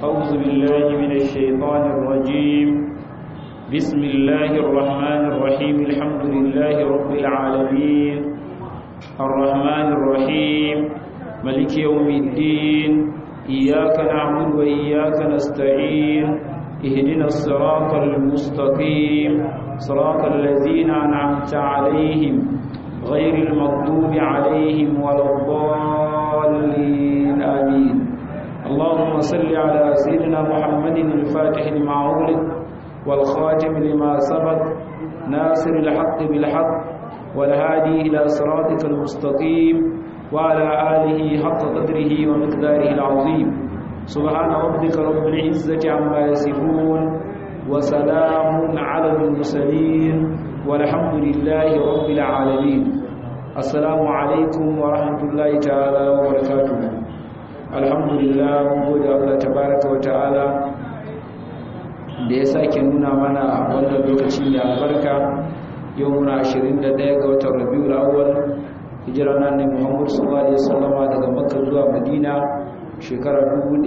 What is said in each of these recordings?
أعوذ بالله من الشيطان الرجيم بسم الله الرحمن الرحيم الحمد لله رب العالمين الرحمن الرحيم ملك يوم الدين إياك نعبد وإياك نستعين اهدنا الصراط المستقيم صراط الذين أنعمت عليهم غير المغضوب عليهم ولا الضالين آمين اللهم صل على سيدنا محمد الفاتح لما أغلق والخاتم لما سبق ناصر الحق بالحق والهادي إلى صراطك المستقيم وعلى آله حق قدره ومقداره العظيم سبحان ربك رب العزة عما يصفون وسلام على المرسلين والحمد لله رب العالمين السلام عليكم ورحمة الله تعالى وبركاته الحمد لله gode Allah tabaraka wa ta'ala da ya sake nuna mana wannan lokaci mai albarka yau muna 21 ga watan Rabiul Awwal hijira na Annabi Muhammad sallallahu alaihi wasallama daga Makka zuwa Madina shekara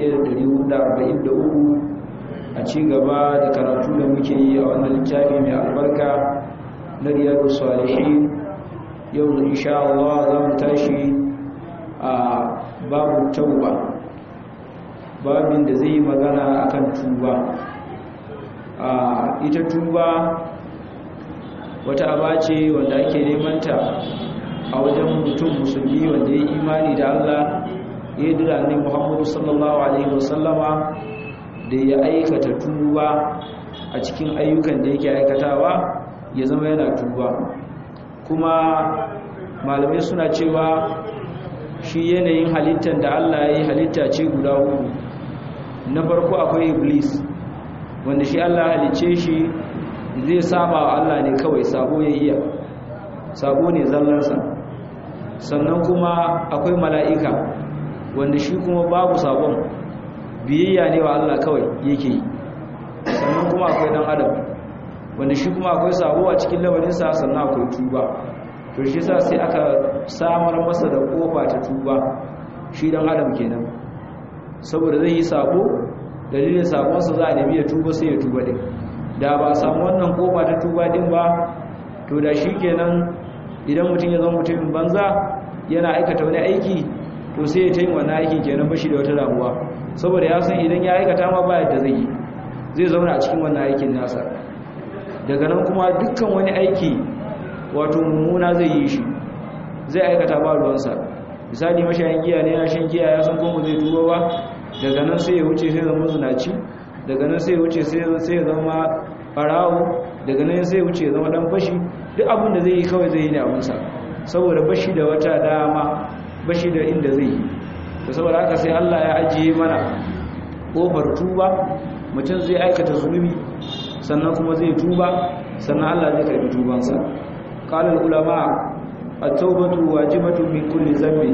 1443 a ci gaba da karatu da muke yi a wannan littafi mai albarka na riyadu salihin yau da insha Allah za mu tashi a babu tauba babin da zai yi magana akan tuba a ita tuba wata aba ce wanda ake nemanta a wajen mutum musulmi wanda ya imani da Allah ya dira ne Muhammadu sallallahu alaihi wasallama da ya aikata tuba a cikin ayyukan da yake aikatawa ya zama yana tuba kuma malamai suna cewa shi yanayin halittar da Allah ya yi halitta ce guda uku na farko akwai iblis wanda shi Allah halicce shi zai saba wa Allah ne kawai sabo ya iya sabo ne zallarsa sannan kuma akwai mala'ika wanda shi kuma babu sabon biyayya ne wa Allah kawai yake yi sannan kuma akwai dan adam wanda shi kuma akwai sabo a cikin lamarinsa sannan akwai tuba to shi sa sai aka samar masa da kofa ta tuba shi dan adam kenan saboda zai yi sabo dalilin sabonsa za a nemi ya tuba sai ya tuba din da ba samu wannan kofa ta tuba din ba to da shi kenan idan mutum ya zama mutumin banza yana aikata wani aiki to sai ya tayin wannan aikin kenan bashi da wata damuwa saboda ya san idan ya aikata ma ba yadda zai yi zai zauna a cikin wannan aikin nasa daga nan kuma dukkan wani aiki wato mummuna zai yi shi zai aikata ba ruwansa misali mashayin giya ne ya shan giya ya san kuma zai tuba ba daga nan sai ya wuce sai zama zunaci daga nan sai ya wuce sai ya zama farawo daga nan sai ya wuce ya zama dan fashi duk abin da zai yi kawai zai yi ne abinsa saboda bashi da wata dama bashi da inda zai yi da saboda haka sai Allah ya ajiye mana kofar tuba mutum zai aikata zunubi sannan kuma zai tuba sannan Allah zai karbi tubansa qala ulama at-taubatu wajibatun min kulli dhanbi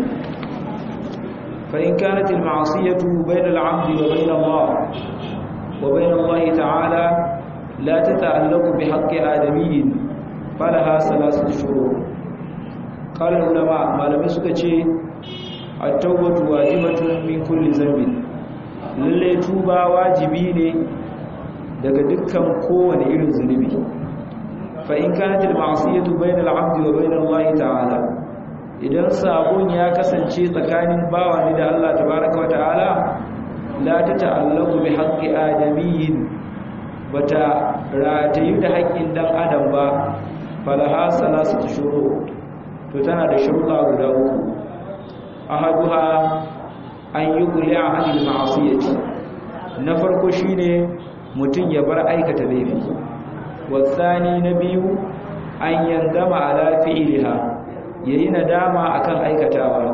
fa in kanat al-ma'siyatu bayna al-'abdi wa bayna Allah wa bayna Allah ta'ala la tata'allaqu bi haqqi adamiyyin falaha salasatu shurut qala ulama malamai suka ce at-taubatu wajibatun min kulli dhanbi lalle tuba wajibi ne daga dukkan kowane irin zunubi fa in kanat al-ma'siyatu bayna al-'abdi wa bayna Allah ta'ala idan sabon ya kasance tsakanin bawa ne da Allah tabaaraka wa ta'ala la tata'allaqu bi haqqi adamiyyin bata ratayu da haƙƙin dan adam ba falaha salasatu shuru to tana da shuruɗa guda uku ahaduha an yi kuli'a anil ma'asiyati na farko shine mutum ya bar aikata laifi wasani na biyu an yandama ala fi'liha yayi nadama akan aikatawa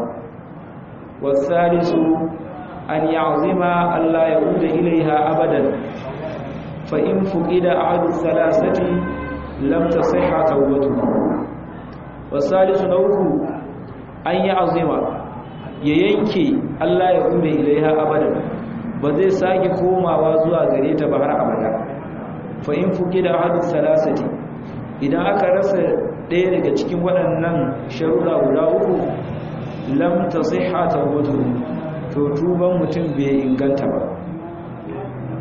wasalisu an ya'zima Allah ya uda ilaiha abadan fa in fuqida ahadu thalathati lam tasihha tawbatuhu wasalisu na uku an ya'zima ya yanke Allah ya kume ilaiha abadan ba zai sake komawa zuwa gare ta ba har abada fa in fuki da hadis salasati idan aka rasa ɗaya daga cikin waɗannan sharuɗa guda uku lam tasihha tawbatuhu to tuban mutum bai inganta ba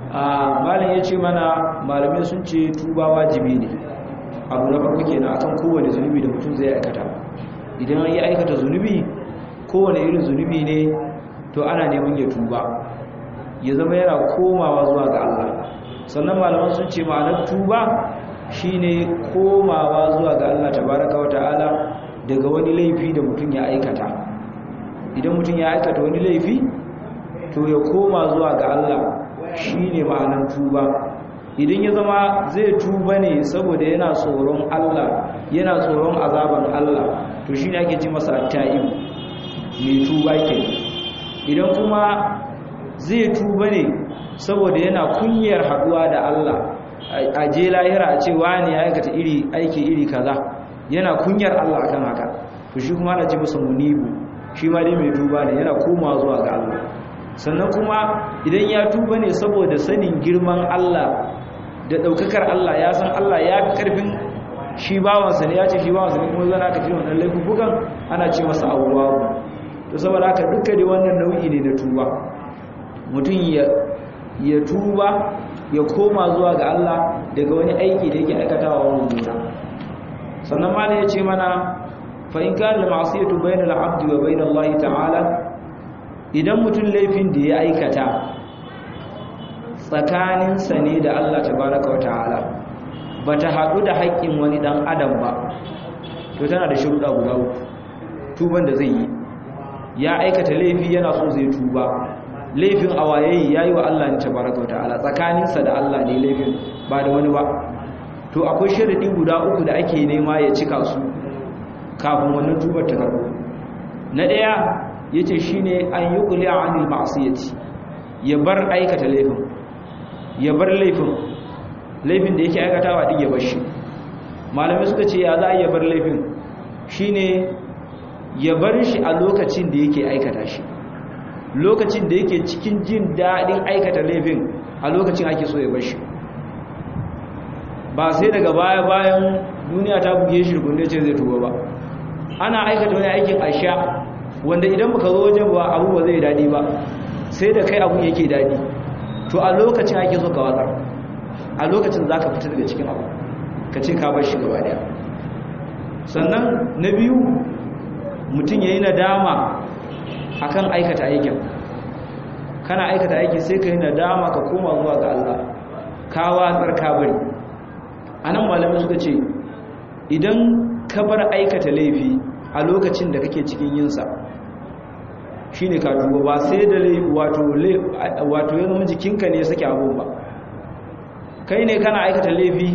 a malin ya ce mana malamai sun ce tuba wajibi ne abu na farko kenan akan kowane zunubi da mutum zai aikata idan ya aikata zunubi kowane irin zunubi ne to ana neman ya tuba ya zama yana komawa zuwa ga Allah sannan malaman sun ce ma'anar tuba shine komawa zuwa ga Allah tabaraka wa ta'ala daga wani laifi da mutum ya aikata idan mutum ya aikata wani laifi to ya koma zuwa ga Allah shine ma'anar tuba idan ya zama zai tuba ne saboda yana tsoron Allah yana tsoron azaban Allah to shine ake ce masa at-ta'ib mai tuba ke idan kuma zai tuba ne saboda yana kunyar haduwa da Allah a je lahira a ce wani ya aikata iri aiki iri kaza yana kunyar Allah akan haka to shi kuma ana ce masa munibu shi ma dai mai tuba ne yana komawa zuwa ga Allah sannan kuma idan ya tuba ne saboda sanin girman Allah da daukakar Allah ya san Allah ya fi karfin shi bawansa ne ya ce shi bawansa ne kuma zana ka ce wannan laifukan ana ce masa awwabu to saboda haka duka da wannan nau'i ne na tuba mutum ya ya tuba ya koma zuwa ga Allah daga wani aiki da yake aikatawa mummuna sannan ma ya ce mana fa in kana ma'siyatu bainal abdi wa bainal Allah ta'ala idan mutum laifin da ya aikata tsakaninsa ne da Allah tabaraka wa ta'ala bata haɗu da haƙƙin wani ɗan adam ba to tana da sharuɗa guda uku tuban da zai yi ya aikata laifi yana so zai tuba laifin awayayi ya yi wa Allah ne tabaraka wa ta'ala tsakaninsa da Allah ne laifin ba da wani ba to akwai sharaɗi guda uku da ake nema ya cika su kafin wannan tubar ta karɓo na ɗaya ya ce shi ne an yi ƙuli a anil ma'asiyyaci ya bar aikata laifin ya bar laifin laifin da yake aikatawa ɗin ya bar shi malamai suka ce ya za a ya bar laifin shi ne ya bar shi a lokacin da yake aikata shi lokacin da yake cikin jin daɗin aikata laifin a lokacin ake so ya bar shi ba sai daga baya bayan duniya ta buge shi rukunne ce zai tuba ba ana aikata wani aikin asha wanda idan baka zo wajen ba abu ba zai dadi ba sai da kai abu yake dadi to a lokacin ake so ka watsar a lokacin zaka fita daga cikin abu ka ce ka bar shi gaba daya sannan na biyu mutum yayi nadama akan aikata aikin kana aikata aiki sai ka yi nadama ka koma zuwa ga Allah ka watsar ka bari anan malamai suka ce idan ka bar aikata laifi a lokacin da kake cikin yinsa shi ne ka tuba ba sai da wato ya zama jikinka ne sake abun ba kai ne kana aikata laifi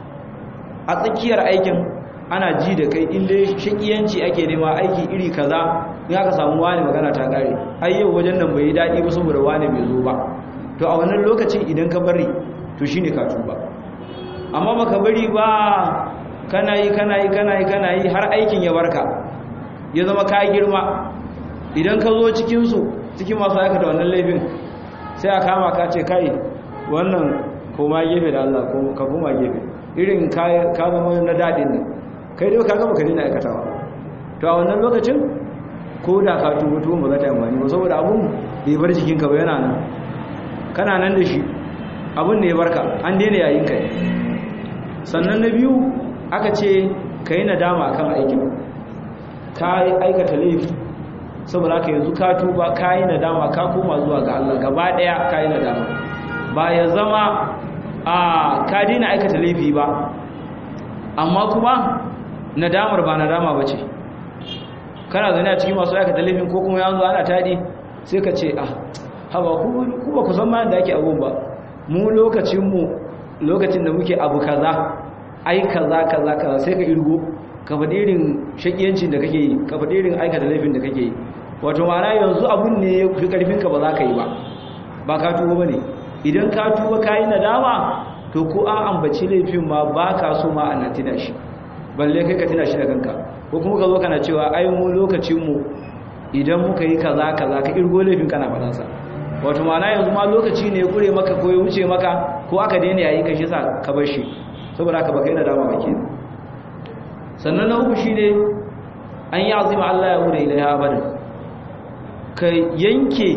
a tsakiyar aikin ana ji da kai inda shakiyanci ake nema aiki iri kaza in aka samu wani magana ta kare ai yau wajen nan bai yi daɗi ba saboda wani bai zo ba to a wannan lokacin idan ka bari to shi ne ka tuba amma baka bari ba kana yi kana yi kana yi kana yi har aikin ya barka ya zama ka girma idan ka zo cikinsu cikin masu aikata wannan laifin sai a kama ka ce kai wannan koma gefe da Allah ka koma gefe irin ka zama na daɗin nan kai dai ka gama ka dina aikatawa to a wannan lokacin ko da ka tuba tuba ba za ta yi amfani ba saboda abun bai bar jikinka ba yana nan kana nan da shi abun ne ya barka an daina yayin kai sannan na biyu aka ce ka yi nadama kan aikin ka aikata laifi saboda aka yanzu ka tuba ka yi nadama ka koma zuwa ga Allah gaba daya ka yi nadama ba ya zama a ka dina aikata laifi ba amma kuma nadamar ba nadama ba ce kana zane a cikin masu aikata laifin ko kuma yanzu ana tadi sai ka ce ah haba ku ba ku san ma da ake abun ba mu lokacinmu lokacin da muke abu kaza ai kaza kaza kaza sai ka irgo ka faɗi irin shakiyancin da kake yi ka faɗi irin aikata laifin da kake yi wato ma'ana yanzu abun ne ya fi ƙarfinka ba za ka yi ba ba ka tuba ba ne idan ka tuba ka yi nadama to ko an ambaci laifin ma ba ka so ma ana tina shi balle kai ka tina shi da kanka ko kuma ka zo kana cewa ai mu lokacinmu idan muka yi kaza kaza ka irgo laifin kana faɗansa wato ma'ana yanzu ma lokaci ne ya kure maka ko ya wuce maka ko aka daina yayi ka shi sa ka bar shi saboda haka baka yi nadama ba ke sannan na uku shi ne an yi azima Allah ya wuri ilaiha abadan ka yanke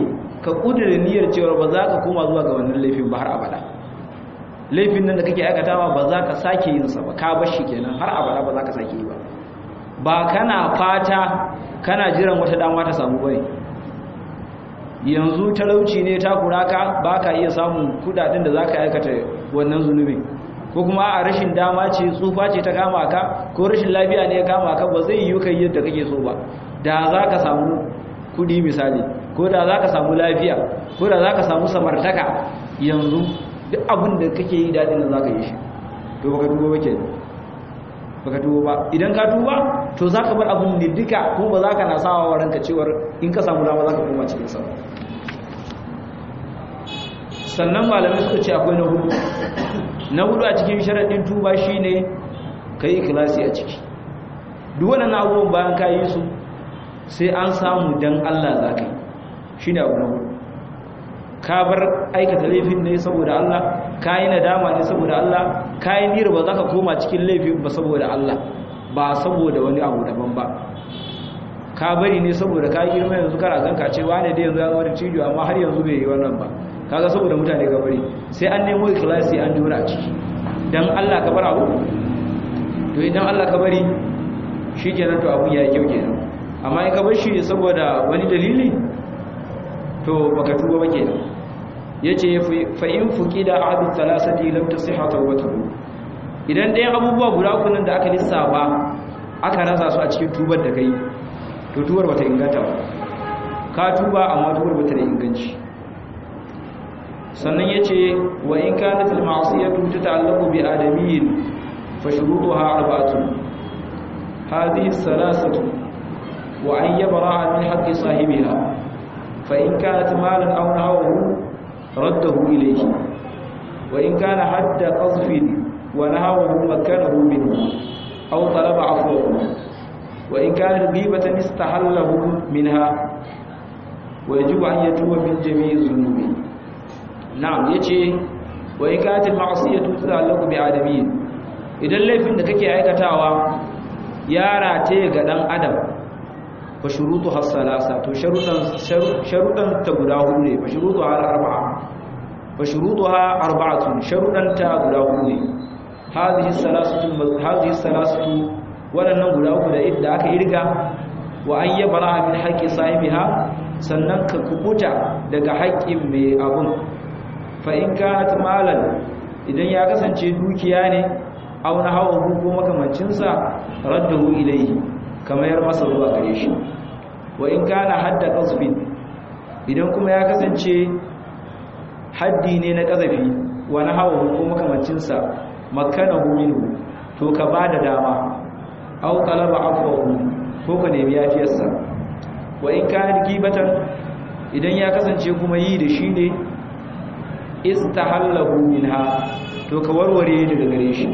ka kudura niyyar cewa ba za ka koma zuwa ga wannan laifin ba har abada laifin nan da kake aikatawa ba za ka sake yin sa ba ka bar shi kenan har abada ba za ka sake yi ba ba kana fata kana jiran wata dama ta samu bane yanzu talauci ne ta kuraka ba ka iya samun kudaden da za ka aikata wannan zunubin ko kuma a rashin dama ce tsufa ce ta kama ka ko rashin lafiya ne ya kama ka ba zai yi kai yadda kake so ba da za ka samu kudi misali ko da za ka samu lafiya ko da za ka samu samartaka yanzu duk abin da kake yi daɗin da za ka yi shi to baka duba ba ke baka tuba ba idan ka tuba to za ka bar abin ne duka kuma ba za ka na sawa wa ranka cewar in ka samu dama za ka koma cikin sa sannan malamai suka ce akwai na hudu na hudu a cikin sharaɗin tuba shine ka yi ikilasi a ciki duk waɗannan abubuwan bayan ka yi su sai an samu dan Allah za ka yi shi ne abu na hudu ka bar aikata laifin ne saboda Allah ka yi nadama ne saboda Allah ka yi nira ba za ka koma cikin laifin ba saboda Allah ba saboda wani abu daban ba ka bari ne saboda ka girma yanzu kana ganka ce wane da yanzu ya zama da cijo amma har yanzu bai yi wannan ba kaga saboda mutane ka bari sai an nemo ikhlasi an jura a ciki dan Allah ka bar abu to idan Allah ka bari shikenan to abu ya yi kyau kenan amma in ka bar shi saboda wani dalili to baka tuba ba kenan yace fa in fuqida ahadu thalathati lam tasihha tawbatuhu idan dai abubuwa guda uku nan da aka lissafa aka rasa su a cikin tubar da kai to tubar bata inganta ba ka tuba amma tubar bata da inganci sannan yace wa in kanat al ma'siyatu tata'allaqu bi adamiyyin fa shurutuha arba'atun hadhihi thalathatu wa an yabra'a min haqqi sahibiha fa in kanat malan aw nahawu رده إليه وإن كان حد قذف ونهوه مكنه منه أو طلب عفوه وإن كان غيبة استحله منها ويجب أن يتوب من جميع الذنوب نعم يجي وإن كانت المعصية تتعلق بآدمين idan laifin da kake aikatawa ya rataye ga dan adam fa shurutu hasalasa to sharudan sharudan ta guda hudu ne fa shurutu har arba'a fa shurutuha arba'atun sharudan ta guda hudu ne hadhihi salasatu hadhihi salasatu wadannan guda uku da idda aka irga wa an yabra min haqqi sahibiha sannan ka kubuta daga haƙƙin mai abun fa in kanat malan idan ya kasance dukiya ne aw na hawa ko makamancin sa raddahu ilayhi kamar masa zuwa gare shi wa in kana hadda qasbin idan kuma ya kasance haddi ne na kazafi wa na hawa ko makamancin sa makanahu minhu to ka bada dama aw talaba afwahu ko ka nemi yafiyarsa wa in kana gibatan idan ya kasance kuma yi da shi ne istahallahu minha to ka warware daga gare shi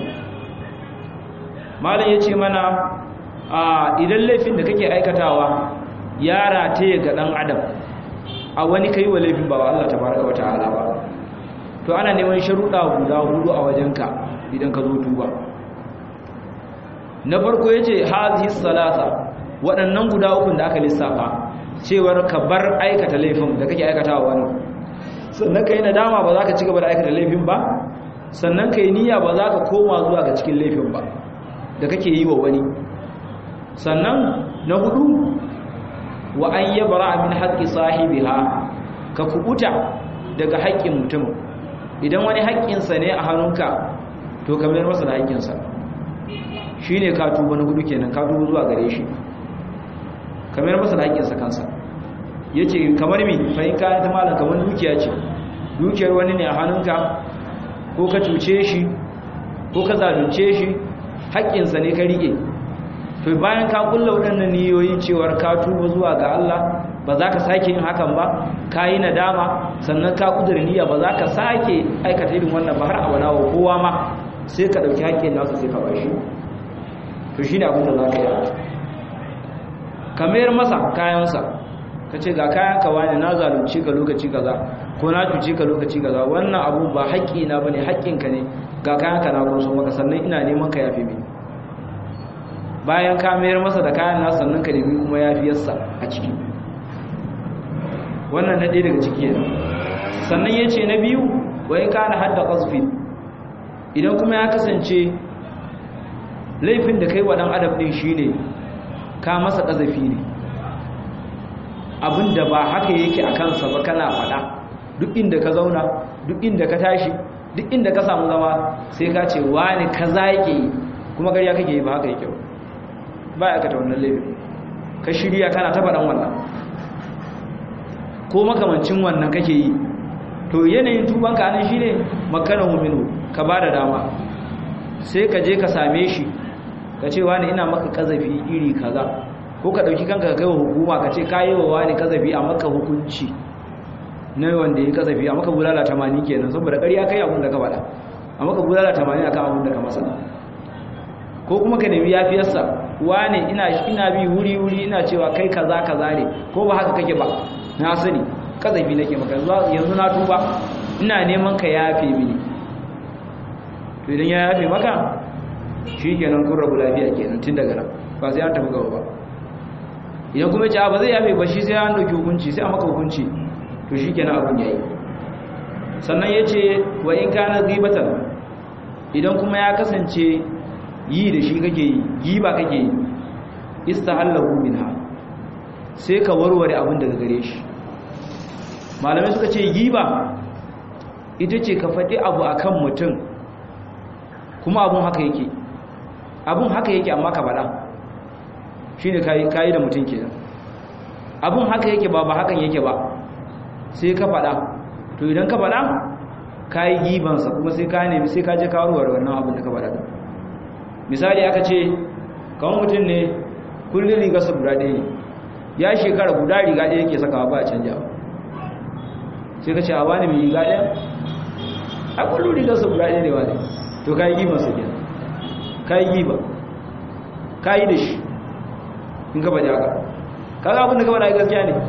malam yace mana a idan laifin da kake aikatawa ya rataye ga dan adam a wani kai wa laifin ba wa Allah tabaraka wa ta'ala ba to ana neman sharuɗa guda hudu a wajenka idan ka zo tuba na farko yace hazihi salasa waɗannan guda ukun da aka lissafa cewar ka bar aikata laifin da kake aikatawa wani sannan kai nadama ba za ka ci gaba da aikata laifin ba sannan kai niyya ba za ka koma zuwa ga cikin laifin ba da kake yi wa wani sannan na hudu wa an yabra min haqqi sahibiha ka kubuta daga haƙƙin mutum idan wani haƙƙinsa ne a hannunka to ka mayar masa da haƙƙinsa shine ka tuba na hudu kenan ka tuba zuwa gare shi ka mayar masa da haƙƙinsa kansa yace kamar mi fa in ka ta malan kamar dukiya ce dukiyar wani ne a hannunka ko ka cuce shi ko ka zalunce shi haƙƙinsa ne ka rike to bayan ka kulla waɗannan niyoyi cewar ka tuba zuwa ga Allah ba za ka sake yin hakan ba ka yi nadama sannan ka kudura niyya ba za ka sake aikata irin wannan ba har abada wa kowa ma sai ka ɗauki haƙƙin nasa sai ka bashi to shi ne abin da za ka yi ka mayar masa kayansa ka ce ga kayan ka wani na zalunci ka lokaci kaza ko na cuci ka lokaci kaza wannan abu ba haƙƙi na bane haƙƙinka ne ga kayan ka na kurso maka sannan ina neman ka yafe mini bayan ka mayar masa da kayan nasa sannan ka nemi kuma yafiyarsa a ciki wannan na ɗaya daga ciki yana sannan ya ce na biyu wai kana hadda ƙasfin idan kuma ya kasance laifin da kai wa ɗan adam ɗin shi ne ka masa ƙazafi ne abinda ba haka yake a kansa ba kana faɗa duk inda ka zauna duk inda ka tashi duk inda ka samu zama sai ka ce wani kaza yake yi kuma gariya kake yi ba haka yake ba ya aikata wannan laifin ka shirya kana ta faɗan wannan ko makamancin wannan kake yi to yanayin tubanka anan shine makanahu minhu ka bada dama sai ka je ka same shi ka ce wani ina maka kazafi iri kaza ko ka dauki kanka ka kai wa hukuma ka ce kayi wa wani kazafi a maka hukunci na wanda ya kazafi a maka bulala 80 kenan saboda ƙarya kai abin da ka faɗa a maka bulala 80 akan abin da ka masa ko kuma ka nemi yafiyarsa wane ina ina bi wuri wuri ina cewa kai kaza kaza ne ko ba haka kake ba na sani kazafi nake maka yanzu na tuba ina neman ka yafe mini to idan ya yafe maka shi kenan kun rabu lafiya kenan tun daga nan ba sai an tafi gaba ba idan kuma ce ba zai yafe ba shi sai an dauki hukunci sai an maka hukunci to shi kenan abun yayi sannan ya ce wa in kana zibatan idan kuma ya kasance yi da shi kake yi giba kake yi istahallahu minha sai ka warware abin daga gare shi malamai suka ce giba ita ce ka faɗi abu akan mutum kuma abun haka yake abun haka yake amma ka faɗa shine kai kai da mutum kenan abun haka yake ba ba hakan yake ba sai ka faɗa to idan ka faɗa kai gibansa kuma sai ka nemi sai ka je ka warware wannan abin da ka faɗa misali aka ce kawai mutum ne kullum rigarsa guda ɗaya ne ya shekara guda riga ɗaya yake sakawa ba a canja sai ka ce a wani mai riga ɗaya a kullum rigarsa guda ɗaya ne wani to ka yi gibansa ke ka yi giba ka yi da shi in ka faɗi haka ka ga abin da ka faɗa gaskiya ne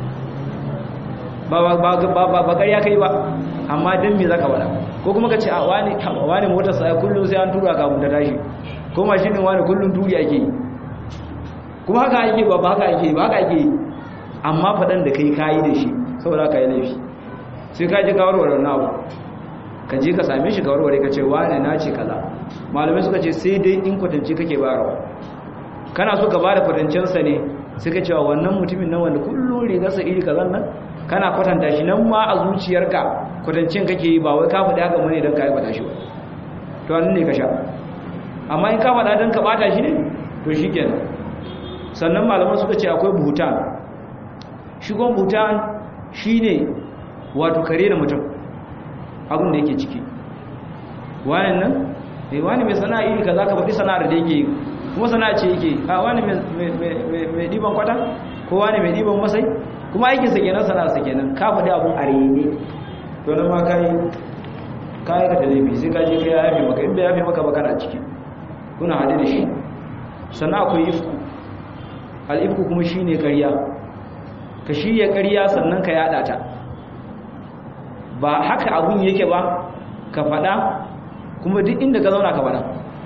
ba ƙarya kai ba amma don me za ka faɗa ko kuma ka ce a wani motarsa ya kullum sai an tura kafin ta tashi ko mashinin wani kullum turi ake yi kuma haka ake ba ba haka ake ba haka ake yi amma faɗan da kai kayi da shi saboda ka yi laifi sai ka je ka warware na abu ka je ka same shi ka warware ka ce wani na ce kaza malamai suka ce sai dai in kwatance kake bayarwa kana so ka bada kwatancensa ne sai ka cewa wannan mutumin nan wanda kullum rigarsa iri kazan nan kana kwatanta shi nan ma a zuciyarka kwatancin kake yi ba wai ka faɗi haka mune don ka aibata shi ba to wannan ne ka sha amma in ka faɗa don ka ɓata shi ne to shi kenan sannan malaman suka ce akwai buhutan shigon buhutan shi ne wato kare da mutum abin da yake ciki wani nan mai wani mai sana'a iri ka za ka faɗi sana'ar da yake kuma sana'a ce yake a wani mai ɗiban kwata ko wani mai ɗiban masai kuma aikinsa kenan sana'arsa kenan ka faɗi abun a rene to nan ma kai kai ka laifi sai ka je kai ya yafe maka in bai yafe maka ba kana ciki kuna hade da shi sannan akwai ifku al-ifku kuma shine ƙarya ka shirya ƙarya sannan ka yada ta ba haka abun yake ba ka faɗa kuma duk inda ka zauna ka faɗa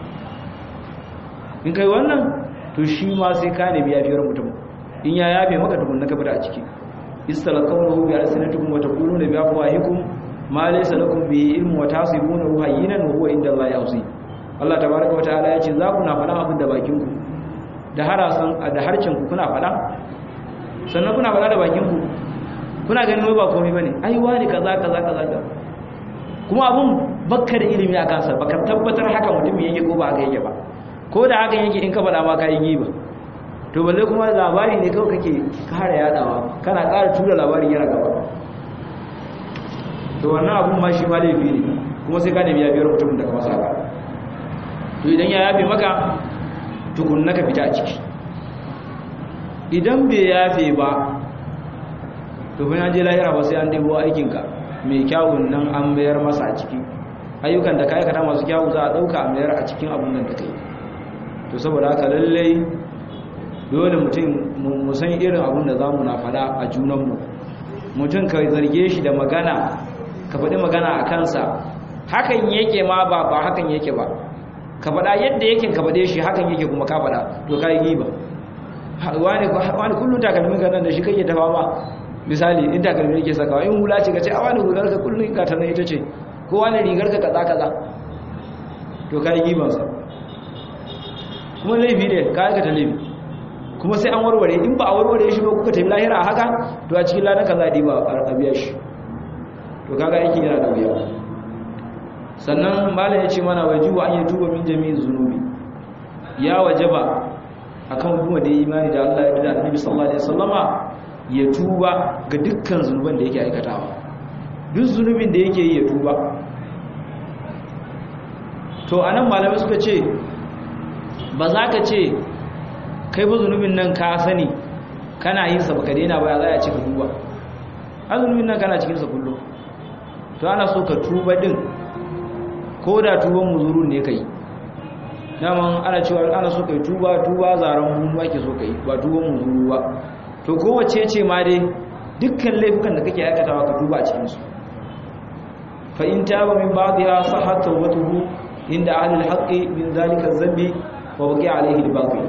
in kai wannan to shi ma sai ka nemi yafiyar mutum in ya yafe maka tukun na ka fita a ciki istalqawnahu bi alsinatikum wa taquluna bi afwahikum ma laysa lakum bi ilmu wa tasibunahu hayyinan wa huwa inda Allah yawsi Allah tabaaraka wa ta'ala yace za ku na faɗa abin da bakin ku da harasan da harcin ku kuna faɗa sannan kuna faɗa da bakin ku kuna ganin wai ba komai bane ai wani kaza kaza kaza kuma abun bakka da ilimi a kansa baka tabbatar haka mutum yake ko ba haka yake ba ko da haka yake in ka faɗa ma kai giba to balle kuma labari ne kawai kake kara yadawa kana kara tura labarin yana gaba to wannan abun ma shi ma laifi ne kuma sai ka nemi yafiyar mutumin da ka masa haka to idan ya yafe maka tukun naka fita a ciki idan bai yafe ba to fa je lahira ba sai an debo aikinka mai kyawun nan an mayar masa a ciki ayyukan da ka aikata masu kyawu za a ɗauka a mayar a cikin abun nan da kai to saboda haka lallai dole mutum mu san irin abun da zamu na fada a junanmu mutum ka zarge shi da magana ka faɗi magana a kansa hakan yake ma ba ba hakan yake ba ka faɗa yadda yake ka faɗe shi hakan yake kuma ka faɗa to ka yi giba wani wani kullum takalmin ka nan da shi kake tafa ba misali in takalmi yake sakawa in hula ce ka ce a wani hular ka kullum ka tana ita ce ko wani rigar ka kaza kaza to ka yi gibansa kuma laifi ne ka aikata laifi kuma sai an warware in ba a warware shi ba kuka tafi lahira a haka to a cikin lanar ka za a biya shi to kaga aikin yana da wuya sannan malam ya ce mana wajibu an yi tuba min jami'in zunubi ya wajaba akan kuma da imani da Allah ya da Annabi sallallahu alaihi wasallama ya tuba ga dukkan zunuban da yake aikatawa duk zunubin da yake yi ya tuba to anan malamai suka ce ba za ka ce kai ba zunubin nan ka sani kana yin sa baka daina ba za a ce ka tuba a zunubin nan kana cikin sa kullum to ana so ka tuba din ko da tuban muzurun ne kai daman ana cewa ana so kai tuba tuba zaran mummu ake so kai ba tuban muzuru ba to kowace ce ma dai dukkan laifukan da kake aikatawa ka tuba a cikin su fa in taba min ba'dha sahhat tawbatuhu inda ahli al-haqqi min zalika az-zambi wa baqi alayhi al-batil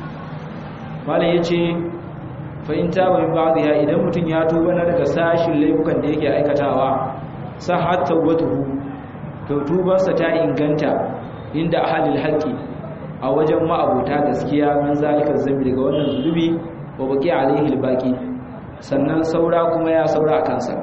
malai yace fa in taba min ba'dha idan mutun ya tuba na daga sashin laifukan da yake aikatawa sahhat tawbatuhu to tubansa ta inganta inda ahalil haqqi a wajen ma'abuta gaskiya min zalika zambi daga wannan zulubi wa baqi alaihi albaqi sannan saura kuma ya saura a kansa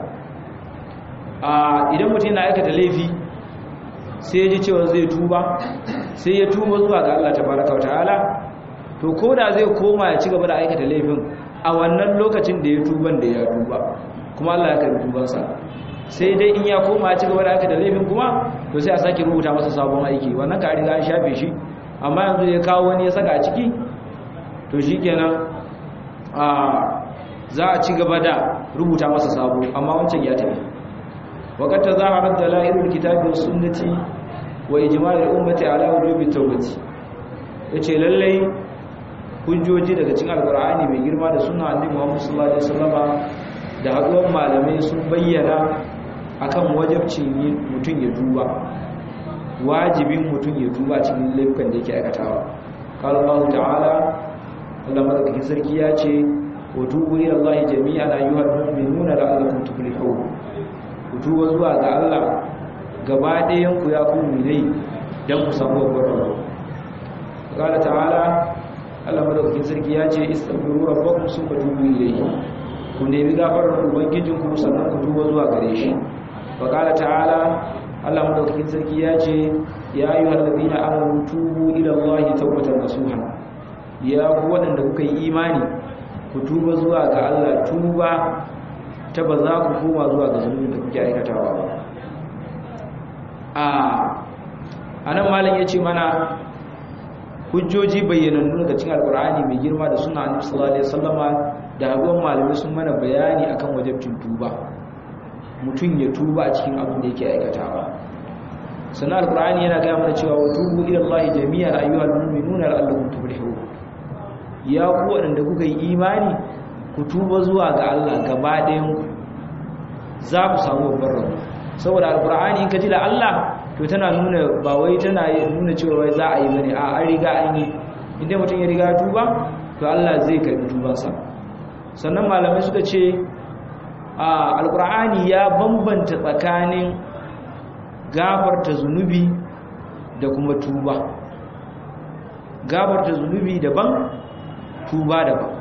a idan mutum yana aikata laifi sai ya ji cewa zai tuba sai ya tuba zuwa ga Allah tabaraka wa ta'ala to koda zai koma ya ci gaba da aikata laifin a wannan lokacin da ya tuban da ya tuba kuma Allah ya karbi tubansa sai dai in ya koma ci gaba da aka da laifin kuma to sai a sake rubuta masa sabon aiki wannan ka riga an shafe shi amma yanzu ya kawo wani ya saka a ciki to shikenan a za a ci gaba da rubuta masa sabo amma wancan ya tafi waqad tazaharat dalailul kitabi was sunnati wa ijma'ul ummati ala wujubi tawbati yace lallai hujjoji daga cikin alqur'ani mai girma da sunna annabi Muhammad sallallahu alaihi wasallama da haɗuwar malamai sun bayyana akan wajabcin mutum ya duba wajibin mutum ya duba cikin laifukan da yake aikatawa qala Allah ta'ala Allah madaukakin sarki ya ce wa tubu ila Allah jami'an ayyuhal mu'minuna la'allakum tuflihun ku tuba zuwa ga Allah gaba ɗayan ku ya ku mu'minai dan ku samu babbar rabo qala ta'ala Allah madaukakin sarki ya ce istaghfiru rabbakum summa tubu ilayhi ku nemi gafarar ubangijinku sannan ku tuba zuwa gare shi wa qala ta'ala Allah madaukakin sarki ya ce ya ayyuhal ladina amanu tubu ila Allahi tawbatan nasuha ya ku wadanda kuka yi imani ku tuba zuwa ga Allah tuba ta ba za ku koma zuwa ga zunubin da kuke aikatawa ba a anan malam yace mana hujjoji bayyanannu daga cikin alqur'ani mai girma da sunna annabi sallallahu alaihi wasallama da hagon malamai sun mana bayani akan wajabcin tuba mutum ya tuba a cikin abin da yake aikatawa sannan alqur'ani yana gaya mana cewa tubu ila Allah jami'an ayyuhal mu'minuna la'allakum tuflihun ya ku wanda kuka yi imani ku tuba zuwa ga Allah gaba ɗayan ku za ku samu babbar rabo saboda alqur'ani in ka ji da Allah to tana nuna ba wai tana nuna cewa wai za a yi bane a an riga an yi inda mutum ya riga tuba to Allah zai karbi tubansa sannan malamai suka ce a alkur'ani ya bambanta tsakanin gafarta zunubi da kuma tuba gafarta zunubi daban tuba daban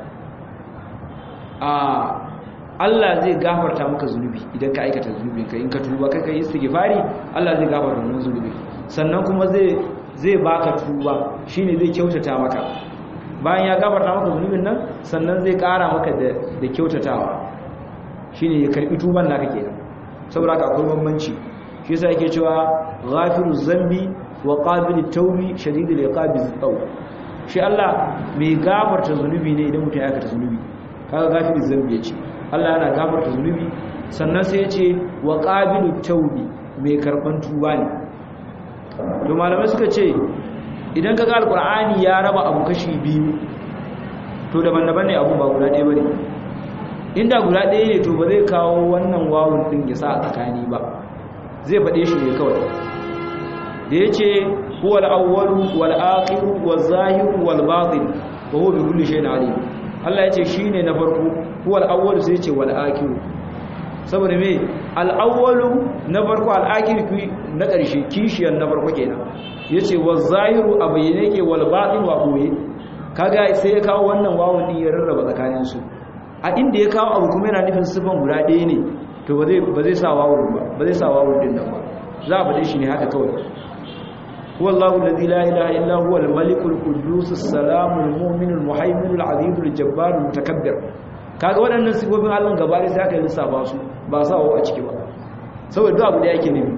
a Allah zai gafarta maka zunubi idan ka aikata zunubin ka in ka tuba kai kai istighfari Allah zai gafarta wannan zunubi sannan kuma zai zai baka tuba shine zai kyautata maka bayan ya gafarta maka zunubin nan sannan zai kara maka da da kyautatawa shine ya karbi tuban naka kenan saboda haka akwai bambanci shi yasa yake cewa ghafiru zambi wa qabilu tawbi shadidul iqabi zaw shi Allah mai gafarta zunubi ne idan mutum ya aikata zunubi kaga gafiru zambi yace Allah yana gafarta zunubi sannan sai yace wa qabilu tawbi mai karban tuba ne to malamai suka ce idan kaga alqur'ani ya raba abu kashi biyu to daban-daban ne abu ba guda ɗaya bane inda guda ɗaya ne to ba zai kawo wannan wawun ɗin ya sa a tsakani ba zai faɗe shi ne kawai da ya ce huwal awwalu wal akhiru wal zahiru wal batin wa huwa bi kulli shay'in alim Allah ya ce shine na farko huwa al-awwal sai ce wal akhir saboda me al-awwalu na farko al-akhir na ƙarshe kishiyar na farko kenan yace wa zahiru abayyane ke wal batin wa boye kaga sai ya kawo wannan wawun din ya rarraba tsakanin su a inda ya kawo abu kuma yana nufin sifan guda ɗaya ne to ba zai ba zai sa wawun ba ba zai sa wawun din nan ba za a faɗe shi ne haka kawai هو الله الذي لا إله إلا هو الملك القدوس السلام المؤمن المهيمن العزيز الجبار المتكبر kaga waɗannan sifofin Allah gaba da sai aka yi lissafa su ba sa wa a ciki ba saboda duk abu da yake nufi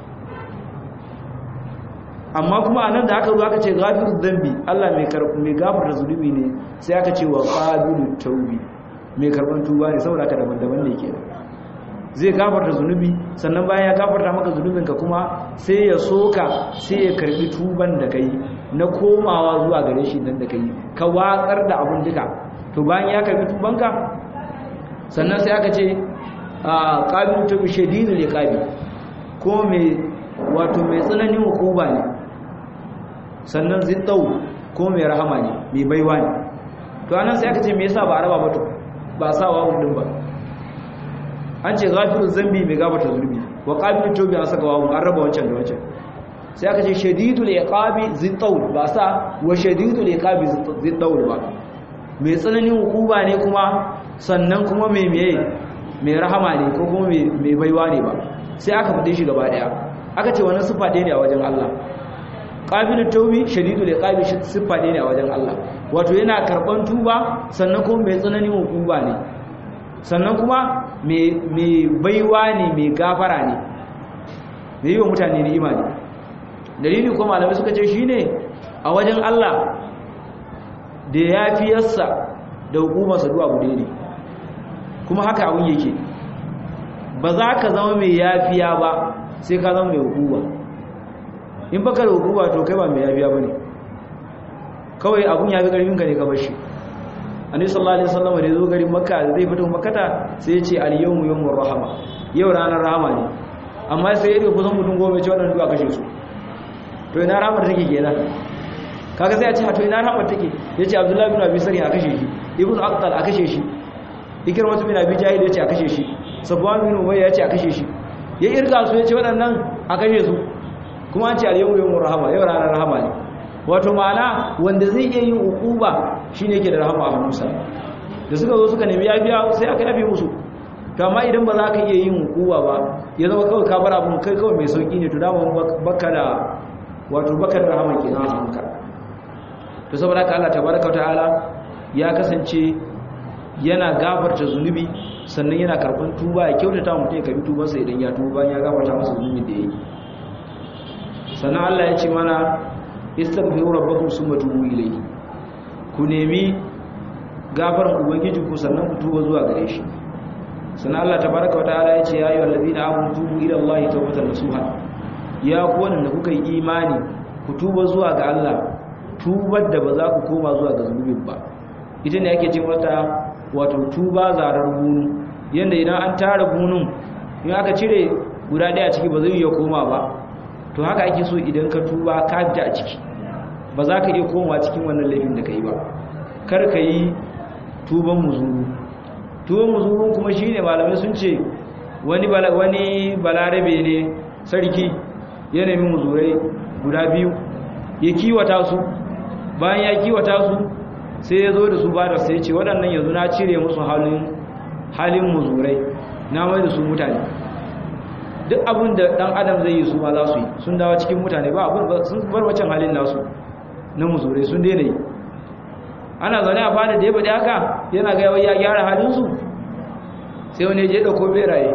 amma kuma anan da aka zo aka ce ghafirud dhanbi Allah mai mai gafarta zunubi ne sai aka ce wa qabilut tawbi mai karban tuba ne saboda haka daban-daban ne kenan zai gafarta zunubi sannan bayan ya gafarta maka zunubinka kuma sai ya soka sai ya karbi tuban da kai na komawa zuwa gare shi dan da kai ka watsar da abun duka to bayan ya karbi tubanka sannan sai aka ce a qabilu tu shadidul iqabi ko mai wato mai tsananin hukuma ne sannan ziddau ko mai rahama ne mai baiwa ne to anan sai aka ce me yasa ba a raba ba to ba sa wa din ba an ce ghafiruz zambi mai gafarta zulmi wa qabilut tawbi an saka wawu an raba wancan da wancan sai aka ce shadidul iqabi zittaul ba sa wa shadidul iqabi zittaul ba mai tsananin hukuma ne kuma sannan kuma mai meye mai rahama ne ko kuma mai baiwa ne ba sai aka fade shi gaba daya aka ce wannan sifa ɗaya ne a wajen Allah qabilut tawbi shadidul iqabi sifa ɗaya ne a wajen Allah wato yana karban tuba sannan kuma mai tsananin hukuma ne sannan kuma mai baiwa ne mai gafara ne mai yi wa mutane ne imani dalili kuma malamai suka ce shi ne a wajen Allah da ya fi yassa da hukumarsa duwa gude ne kuma haka abin yake ba za ka zama mai yafiya ba sai ka zama mai hukuma in baka da hukuma to kai ba mai yafiya ba ne kawai abun ya fi ƙarfinka ne ka bashi annabi sallallahu alaihi wasallam da zo garin makka zai fito makkata sai ya ce al yawmu yawmur rahama yau ranar rahama ne amma sai ya kusan mutum goma ce wannan duka kashe su to ina rahama take kenan kaga sai ya ce to ina rahama take yace abdullahi bin abi sari a kashe shi ibnu aqtal a kashe shi ikrama bin abi jahil yace a kashe shi safwan bin umayya yace a kashe shi ya irga su yace waɗannan a kashe su kuma an ce al yawmu yawmur rahama yau ranar rahama ne wato ma'ana wanda zai iya yin ukuba shine yake da rahama a hannunsa da suka zo suka nemi yafiya sai aka yafe musu to amma idan ba za ka iya yin ukuba ba ya zama kawai ka bar abun kai kawai mai sauki ne to dama baka da wato baka da rahama kenan a hannunka to saboda haka Allah tabaraka ta'ala ya kasance yana gafarta zunubi sannan yana karban tuba ya kyautata mutum ya karbi tubansa idan ya tuba ya gafarta masa zunubin da yake sannan Allah ya ce mana istaghfiru rabbakum summa tubu ilayhi ku nemi gafaran ubangiji ku sannan ku tuba zuwa gare shi sannan Allah tabaaraka wataala ya ce ya ayyuhal ladina amanu tubu ila Allahi tawbatan nasuha ya ku wanda kuka yi imani ku tuba zuwa ga Allah tubar da ba za ku koma zuwa ga zunubin ba ita ne ake ce mata wato tuba zarar bunu yanda idan an tara bunun in aka cire guda daya ciki ba zai iya koma ba to haka ake so idan ka tuba ka fita a ciki ba za ka iya komawa cikin wannan laifin da ka yi ba kar ka yi tuban muzuru tuban muzuru kuma shi ne malamai sun ce wani balarabe ne sarki ya nemi muzurai guda biyu ya kiwata su bayan ya kiwata su sai ya zo da su ba da sai ce waɗannan yanzu na cire musu halin muzurai na mai da su mutane duk abin da dan adam zai yi su ma za su yi sun dawo cikin mutane ba abin sun bar wancan halin nasu na muzurai sun daina yi ana zaune a fada da ya faɗi haka yana ga ya gyara halinsu sai wani ya je ɗauko beraye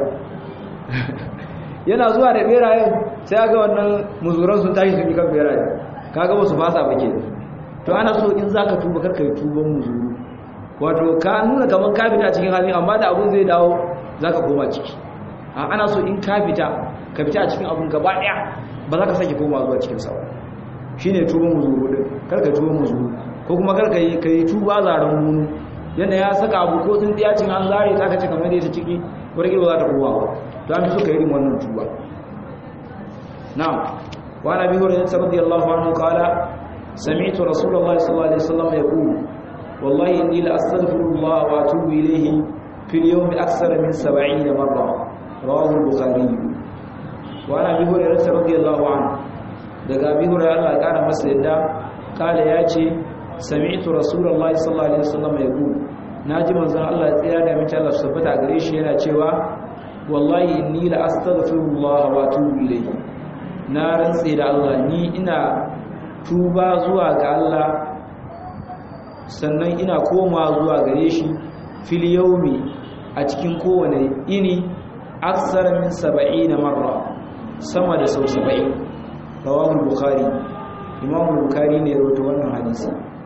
yana zuwa da berayen sai ga wannan muzuran sun tashi sun yi kan beraye kaga ba su fasa ba ke to ana so in zaka tuba karka yi tuban muzuru wato ka nuna kamar ka fita cikin halin amma da abun zai dawo zaka koma ciki a ana so in ka fita ka fita a cikin abun gaba daya ba za ka sake koma zuwa cikin sa shine tuban muzuru din karka tuban muzuru ko kuma karka yi kai tuba zaran munu yanda ya saka abu ko sun tiya cin an zare ta kace kamar da ta ciki warke ba za ta kowa ba to an fi so ka yi wannan tuba na'am wa nabi hurairah radiyallahu anhu qala سمعت رسول الله صلى الله عليه وسلم يقول والله إني لأستغفر الله وأتوب إليه fil yawmi akthara min 70 marra rawahu al-bukhari wa ana bi hurairah radiyallahu anhu daga bi hurairah Allah ya kara masa yadda kala yace sami'tu rasulullahi sallallahu alaihi wasallam yaqul naji manzon Allah ya tsaya da mace Allah subhanahu gare shi yana cewa wallahi inni la astaghfirullah wa atubu ilayhi na rantse da Allah ni ina tuba zuwa ga Allah sannan ina koma zuwa gare shi fil yawmi a cikin kowane ini aksar min 70 marra sama da sau 70 rawahu bukhari imam bukhari ne rawaito wannan hadisi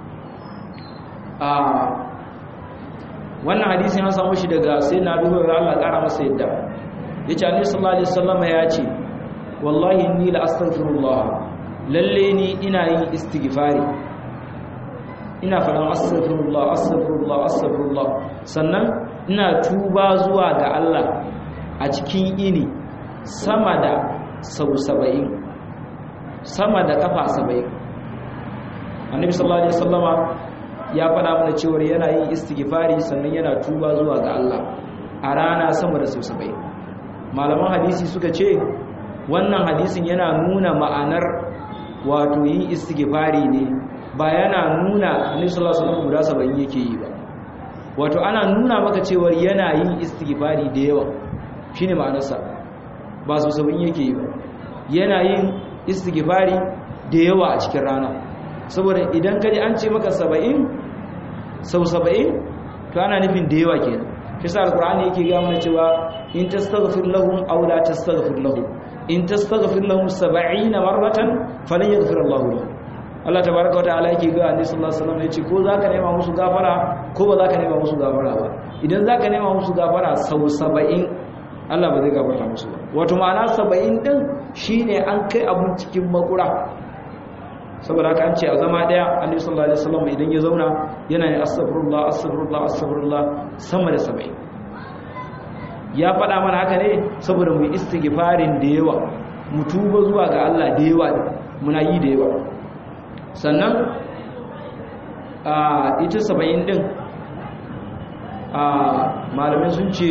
a wannan hadisin ya samu shi daga sai na duhu da Allah kara masa yadda yace annabi sallallahu alaihi wasallam ya ce wallahi inni la astaghfirullah lalle ni ina yin istighfari ina faɗan astaghfirullah astaghfirullah astaghfirullah sannan ina tuba zuwa ga Allah a cikin ini sama da sau 70 sama da kafa 70 annabi sallallahu alaihi wasallama ya faɗa mana cewa yana yin istighfari sannan yana tuba zuwa ga Allah a rana sama da sau 70 malaman hadisi suka ce wannan hadisin yana nuna ma'anar wato yin istighfari ne ba yana nuna annabi sallallahu alaihi wasallam guda 70 yake yi ba wato ana nuna maka cewa yana yin istighfari da yawa shine ma'anarsa ba su 70 yake yi ba yana yin istighfari da yawa a cikin rana saboda idan kaji an ce maka 70 sau 70 to ana nufin da yawa kenan kisa alqur'ani yake ga mana cewa in tastaghfir lahum aw la tastaghfir lahum in tastaghfir lahum 70 marratan falan yaghfir Allahu lahum Allah tabaraka wataala yake ga Annabi sallallahu alaihi wasallam yace ko zaka nema musu gafara ko ba zaka nema musu gafara ba idan zaka nema musu gafara sau 70 Allah ba zai gafarta musu ba wato ma'ana 70 din shine an kai abun cikin makura saboda haka an ce a zama daya Annabi sallallahu alaihi wasallam idan ya zauna yana yin astaghfirullah astaghfirullah astaghfirullah sama da 70 ya faɗa mana haka ne saboda mu istighfarin da yawa mu tuba zuwa ga Allah da yawa muna yi da yawa sannan a ita saba'in din a malamai sun ce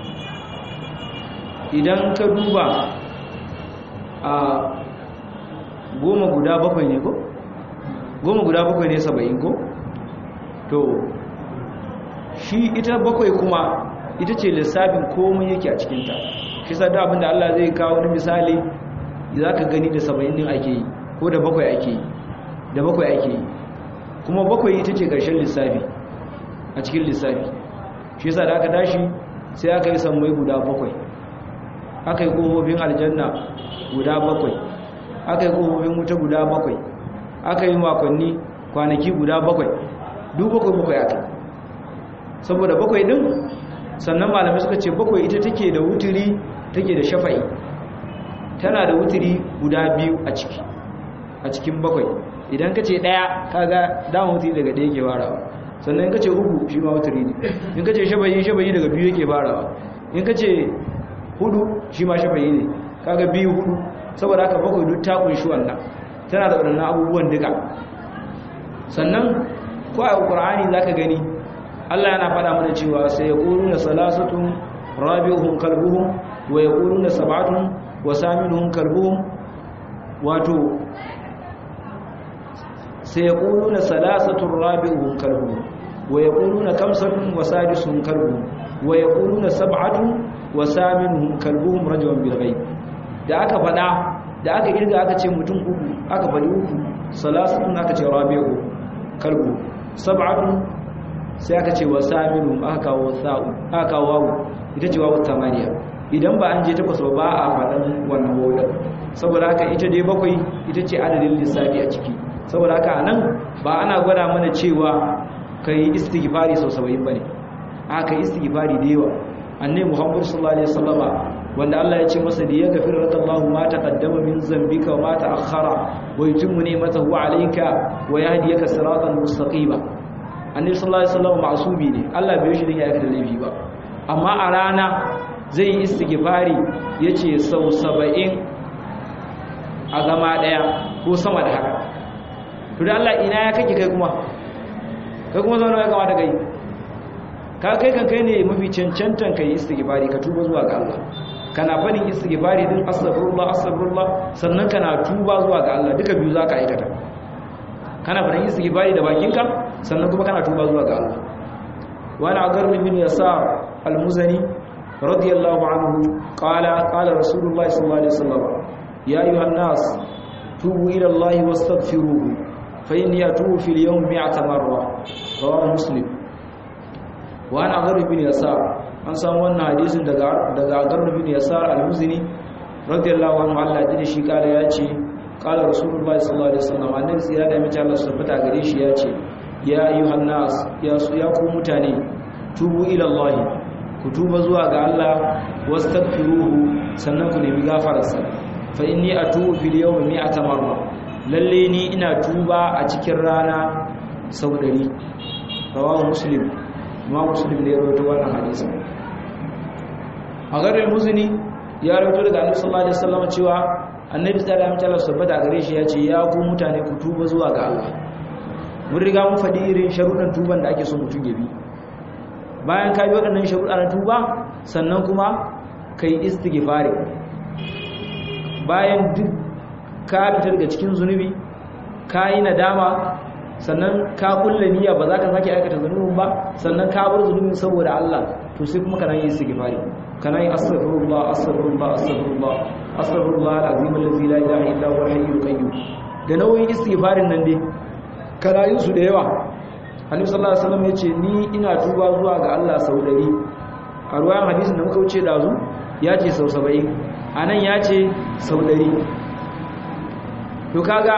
idan ka duba a goma guda bakwai ne ko? goma guda bakwai ne saba'in ko? to shi ita bakwai kuma ita ce lissafin komai yake a cikinta shi sa da abinda Allah zai kawo wani misali za ka gani da saba'in din ake yi ko da bakwai ake yi da bakwai ake yi kuma bakwai ita ce ƙarshen lissafi a cikin lissafi shi yasa da aka tashi sai aka yi sammai guda bakwai aka yi ƙofofin aljanna guda bakwai aka yi ƙofofin wuta guda bakwai aka yi makonni kwanaki guda bakwai duk bakwai bakwai aka saboda bakwai din sannan malamai suka ce bakwai ita take da wuturi take da shafa'i tana da wuturi guda biyu a ciki a cikin bakwai idan ka ce ɗaya kaga dama wuturi daga ɗaya ke farawa sannan in ka ce uku shi ma wuturi ne in ka ce shafa'i shafa'i daga biyu yake farawa in ka ce hudu shi ma shafa'i ne kaga biyu hudu saboda haka bakwai duk ta kunshi wannan tana da waɗannan abubuwan duka sannan ko a ƙur'ani za ka gani Allah yana faɗa mana cewa sai ya ƙuru na salasatun rabi'uhum kalbuhum wa ya ƙuru na sabatun wa saminuhum kalbuhum wato sai ya ƙuru na salasatun rabi'uhum kalbuhum wa ya ƙuru na kamsatun wa sadisuhum kalbuhum wa ya ƙuru na sab'atun wa saminuhum kalbuhum rajawan bilghayb da aka faɗa da aka kirga aka ce mutum uku aka faɗi uku salasatun aka ce rabi'u kalbu sab'atun sai aka ce wa saminu aka kawo sa'u aka kawo wawu ita ce wawu tamaniya idan ba an je takwas ba ba a faɗan wannan wawun saboda haka ita dai bakwai ita ce adadin lissafi a ciki saboda haka nan ba ana gwada mana cewa kai istighfari sau 70 bane aka istighfari da yawa annabi Muhammad sallallahu alaihi wasallama wanda Allah ya ce masa da ya gafir radallahu ma taqaddama min zambika wa ma ta'akhkhara wa yutimmu ni'matahu alayka wa yahdiyaka siratan mustaqima annabi sallallahu alaihi wasallam ma'subi ne Allah bai shi din ya aikata laifi ba amma a rana zai yi istighfari yace sau 70 a zama daya ko sama da haka to da Allah ina ya kake kai kuma kai kuma zauna ya kamata kai ka kai kan kai ne mafi cancantan kai istighfari ka tuba zuwa ga Allah kana fadin istighfari din astaghfirullah astaghfirullah sannan kana tuba zuwa ga Allah duka biyu zaka aikata kana fadin istighfari da bakinka sannan kuma kana tuba zuwa ga Allah wa ana agar bin yasar al-muzani radiyallahu anhu qala qala rasulullah sallallahu alaihi wasallam ya ayuha nas tubu ila Allah wastaghfiruhu fa inni atubu fil yawm 100 marra rawahu muslim wa ana agar bin yasar an samu wannan hadisin daga daga agar bin yasar al-muzani radiyallahu anhu Allah ya shi kala ya ce kala rasulullah sallallahu alaihi wasallam annabi tsira da mace Allah subhanahu gare shi ya ce ya ayyuhan nas ya su ya ku mutane tubu ila Allah ku tuba zuwa ga Allah wastaghfiruhu sannan ku nemi gafararsa fa inni atubu fil yawmi mi'ata marra lalle ni ina tuba a cikin rana sau 100 rawahu muslim ma muslim ne ya rawaito wannan hadisi a garin muzni ya rawaito daga annabi sallallahu alaihi wasallam cewa annabi sallallahu alaihi wasallam sabbata gare shi ya ce ya ku mutane ku tuba zuwa ga Allah mun riga mun faɗi irin sharuɗan tuban da ake so mutum ya bi bayan ka bi waɗannan sharuɗa na tuba sannan kuma kai istighfari bayan duk ka fita daga cikin zunubi ka yi nadama sannan ka kulle niyya ba za ka sake aikata zunubin ba sannan ka bar zunubin saboda Allah to sai kuma kana yin istighfari kana yin astaghfirullah astaghfirullah astaghfirullah astaghfirullah alazim allazi la ilaha illa huwa al-hayyul qayyum da nauyin istighfarin nan dai kana yin su da yawa Annabi sallallahu alaihi wasallam yace ni ina tuba zuwa ga Allah sau 100 a ruwayan hadisin da muka wuce dazu ya ce sau 70 anan ya ce sau 100 to kaga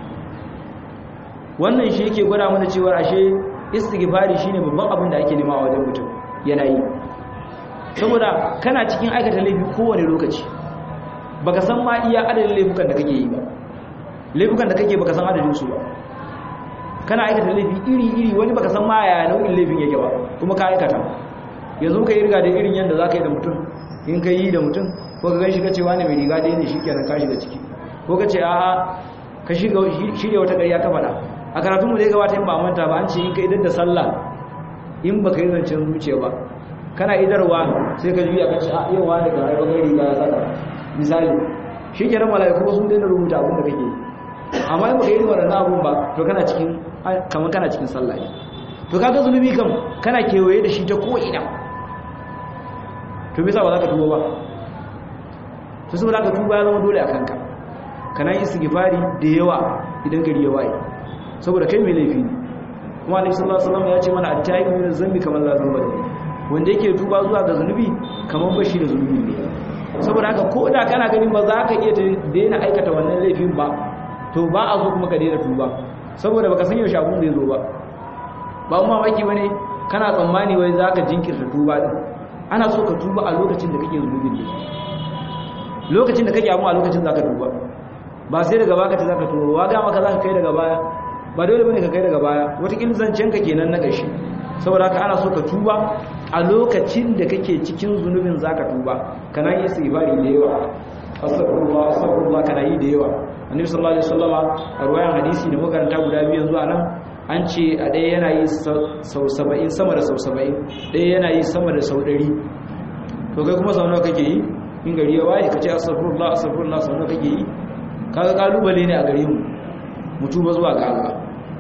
wannan shi yake gwada mana cewa ashe istighfari shine babban abin da ake nema a wajen mutum yana yi saboda kana cikin aikata laifi kowane lokaci baka san ma iya adadin laifukan da kake yi ba laifukan da kake baka san adadin su ba kana aikata laifi iri iri wani baka san ma yaya nau'in laifin yake ba kuma ka aikata yanzu ka yi riga da irin yadda zaka yi da mutum in ka yi da mutum ko ka ganshi ka ce wani mai riga da yin shi kenan ka shiga ciki ko ka ce a'a ka shiga shirya wata ƙarya ka faɗa a karatun mu zai gabata in ba manta ba an ce in ka idan da sallah in baka yi zancen zuciya ba kana idarwa sai ka juya ka ce a yau wani ga haifa gari ga saka misali shi ke nan mala'iku sun daina rubuta abin da kake amma in baka yi waɗannan abun ba to kana cikin kamar kana cikin sallah ne to kaga zunubi kam kana kewaye da shi ta ko ina to bisa ba za ka tuba ba to saboda ka tuba ya zama dole a kanka kana yi istighfari da yawa idan gari ya waye saboda kai mai laifi ne kuma annabi sallallahu alaihi wasallam ya ce mana at-tayyib min zambi kamar la zamba wanda yake tuba zuwa ga zunubi kamar bashi da zunubi ne saboda haka ko da kana ganin ba za ka iya daina aikata wannan laifin ba to ba a zo kuma ka daina tuba saboda baka san yaushe abun zai zo ba ba mu mamaki bane kana tsammani wai za ka jinkirta tuba din ana so ka tuba a lokacin da kake zunubin ne lokacin da kake amma a lokacin za ka tuba ba sai daga baka ta za ka tuba wa ga maka za ka kai daga baya ba dole bane ka kai daga baya wataƙil zancen ka kenan na gashi saboda haka ana so ka tuba a lokacin da kake cikin zunubin zaka tuba kana yi istighfari da yawa astaghfirullah astaghfirullah kana yi da yawa annabi sallallahu alaihi wasallama a ruwayan hadisi da makaranta guda biyu zuwa nan an ce a ɗaya yana yi sau 70 sama da sau 70 ɗaya yana yi sama da sau 100 to kai kuma sau nawa kake yi in gari ya waye kace astaghfirullah astaghfirullah sau nawa kake yi kaga kalubale ne a gare mu mutu ba zuwa ga Allah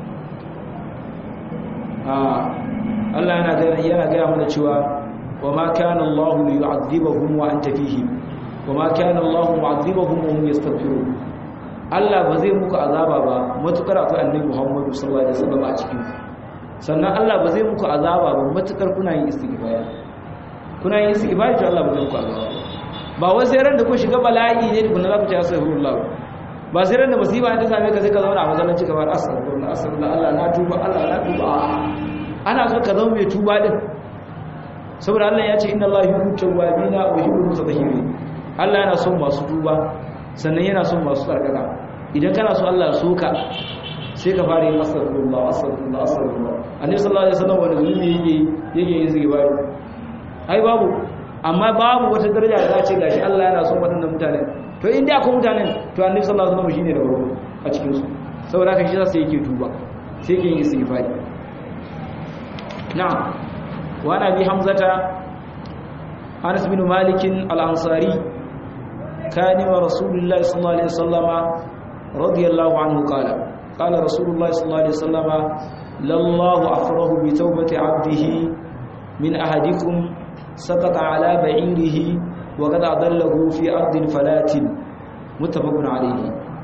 Allah yana gaya yana gaya mana cewa wa ma kana Allah yu'adhibuhum wa anta fihim wa ma kana Allah mu'adhibuhum wa hum yastaghfirun Allah ba zai muku azaba ba matukar akwai annabi Muhammad sallallahu alaihi wasallam a cikin sannan Allah ba zai muku azaba ba matukar kuna yin istighfar kuna yin istighfar to Allah ba zai muku azaba ba wai sai ran da ku shiga bala'i ne da kun za ku ci astaghfirullah ba sai ran da musiba ta same ka sai ka zauna a masallaci ka bar astaghfirullah astaghfirullah Allah na tuba Allah na tuba ana so ka zama mai tuba din saboda Allah ya ce inna Allah yuhibbu tawwabina wa yuhibbu mutatahhirin Allah yana son masu tuba sannan yana son masu tsarkaka idan kana so Allah so ka sai ka fara yin astaghfirullah astaghfirullah astaghfirullah annabi sallallahu alaihi wasallam wanda zulmi yake yake yin zikiri ai babu amma babu wata daraja da za ce gashi Allah yana son waɗannan mutane to inda akwai mutanen to annabi sallallahu alaihi wasallam shine da farko a cikin su saboda haka shi sai yake tuba sai yake yin istighfari na'am wa nabi hamzata anas bin malik al-ansari كان رسول الله صلى الله عليه وسلم رضي الله عنه قال قال رسول الله صلى الله عليه وسلم لله أفره بتوبة عبده من أحدكم سقط على بعيره وقد أضله في أرض فلات متفق عليه